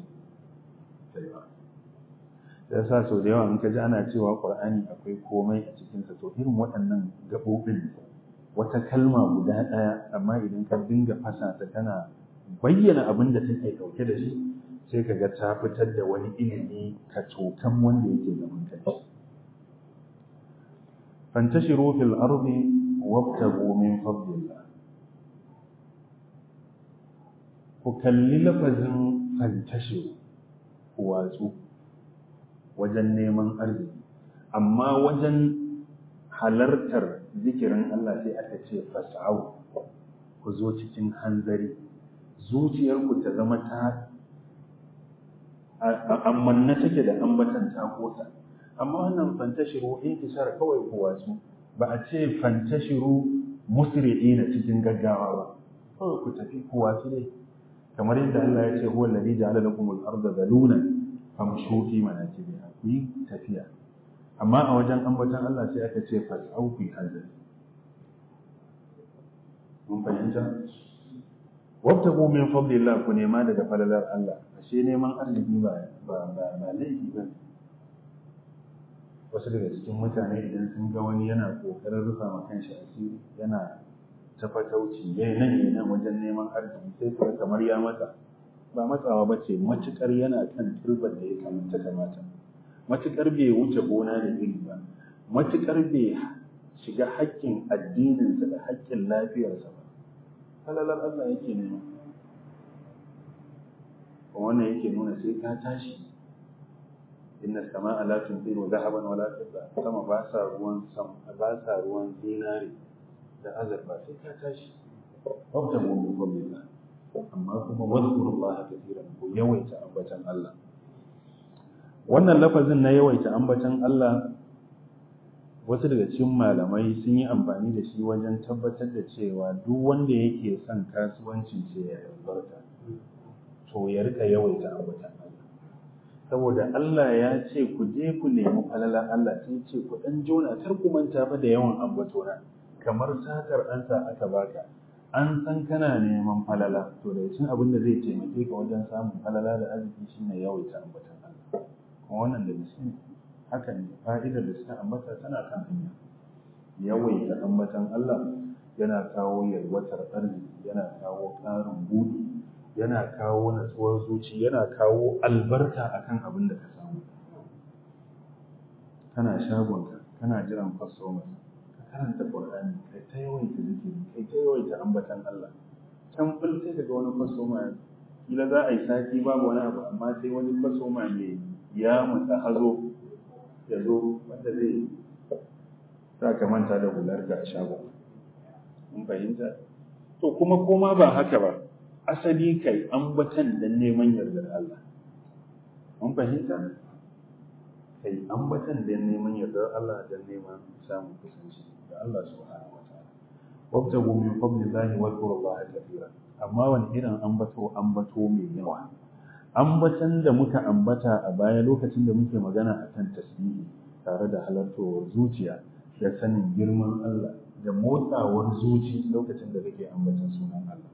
ya sa sau da yawa in ka ji ana cewa ƙur'ani akwai komai a cikinsa to irin waɗannan gaɓoɓin wata kalma guda ɗaya amma idan ka dinga fasa ta tana bayyana abin da take ɗauke da shi sai ka ga ta fitar da wani ilimi ka cokan wanda yake gaban kai fantashiru fil ardi wabtagu min fadlillah ku kalli lafazin fantashiru ku watsu wajen neman arziki amma wajen halartar zikirin Allah sai aka ce fas'au ku zo cikin hanzari zuciyarku ta zama ta amanna take da ambatan ta kota amma wannan fantashiru intishar kawai ku wasu ba a ce fantashiru musri'ina cikin gaggawa ba kawai ku tafi ku wafi dai kamar yadda Allah ya ce huwa alladhi ja'ala lakum al-ardha zalulan famshu fi manakibiha ku yi tafiya amma a wajen ambaton Allah sai aka ce fas'au fi hazari mun fahimta wabtagu min fadlillah ku nema daga falalar Allah ashe neman arziki ba ba ba laifi ba wasu daga cikin mutane idan sun ga wani yana kokarin rufa ma kanshi asiri yana tafatauci yayi nan yayi nan wajen neman arziki sai su kamar ya matsa ba matsawa ba ce matukar yana kan turban da ya kamata kamata matukar bai wuce gona da iri ba matukar bai shiga haƙƙin addininsa da haƙƙin lafiyarsa ba halalar Allah yake nema wannan yake nuna sai ka tashi inna sama'a la tunzilu dhahaban wala fidda sama ba sa ruwan sam ba sa ruwan zinari da azurfa sai ka tashi wabta mu bi fadlillah amma kuma wadhkurullaha kathiran ku yawaita ambatan Allah wannan lafazin na yawaita ambatan Allah wasu daga cikin malamai sun yi amfani da shi wajen tabbatar da cewa duk wanda yake son kasuwancin ce ya albarka to ya rika yawaita ambatan Allah saboda Allah ya ce ku je ku nemi falalan Allah sai ce ku dan jona kar ku manta fa da yawan ambatona kamar satar ansa aka baka an san kana neman falala to da cikin abin da zai taimake ka wajen samun falala da arziki shine yawaita ambatan Allah kuma wannan da gaske haka ne fa'idar da suka ambata tana kan hanya yawaita ambatan Allah yana kawo yalwatar arziki yana kawo ƙarin buɗi yana kawo natsuwar zuci yana kawo albarka akan abin da ka samu kana shagonka kana jiran customers ka karanta Qur'ani kai ta yawaita zikiri kai ta yawaita ambatan Allah can fil sai daga wani customer kila za a yi sati babu wani abu amma sai wani customer ne ya mutsa hazo ya zo wanda zai za ka manta da hular ga shagon mun fahimta to kuma koma ba haka ba asali kai ambatan dan neman yardar Allah mun fahimta kai ambatan dan neman yardar Allah dan neman samun kusanci da Allah subhanahu wa ta'ala wabtagu min fadlillahi wa dhkurullaha kathiran amma wani irin ambato ambato mai yawa ambatan da muka ambata a baya lokacin da muke magana akan tasbihi tare da halartowar zuciya da sanin girman Allah da motsawar zuci lokacin da kake ambatan sunan Allah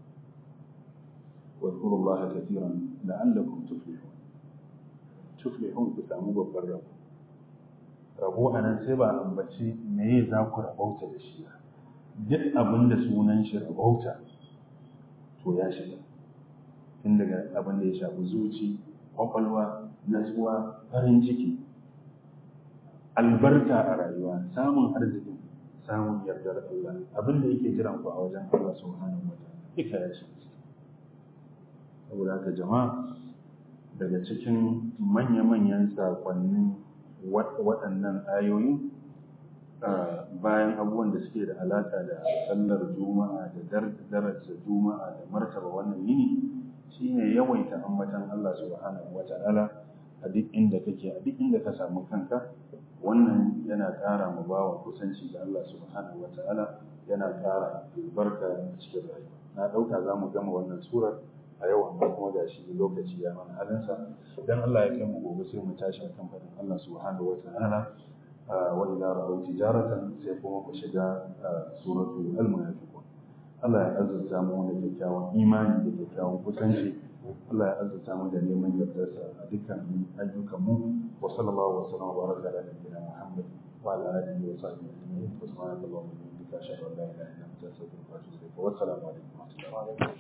واذكروا الله كثيرا لعلكم تفلحون تفلحون ku samu babban rabo rabo a nan sai ba ambaci me za ku rabauta da shi duk abin da sunan shi rabauta to ya shiga tun daga abin da ya shafi zuci kwakwalwa natsuwa farin ciki albarka a rayuwa samun arzikin samun yardar Allah abin da yake jiran ku a wajen Allah subhanahu wa ta'ala duka ya shiga saboda haka jama'a daga cikin manya-manyan sakonnin waɗannan ayoyi bayan abubuwan da suke da alaƙa da sallar juma'a da darajar juma'a da martaba wannan yini shine yawaita ambatan Allah subhanahu wata'ala a duk inda kake a duk inda ka samu kanka wannan yana ƙara mu bawa kusanci da Allah subhanahu wata'ala yana ƙara albarka a cikin rayuwa na ɗauka za mu gama wannan surar a yau amma kuma ga shi lokaci ya mana halinsa idan Allah ya kai mu gobe sai mu tashi akan faɗin Allah subhanahu wa ta'ala wa idza ra'aw tijaratan sai kuma ku shiga suratu al-munafiqun Allah ya azurta mu da kyakkyawan imani da kyakkyawan kusanci Allah ya azurta mu da neman yardarsa a dukkan ayyukan mu wa sallallahu wa sallam wa baraka ala nabiyyina Muhammad wa ala alihi wa sahbihi ajma'in subhanallahi wa bihamdihi ashhadu an la ilaha illa anta astaghfiruka wa atubu ilayk wa assalamu alaikum wa rahmatullahi wa barakatuh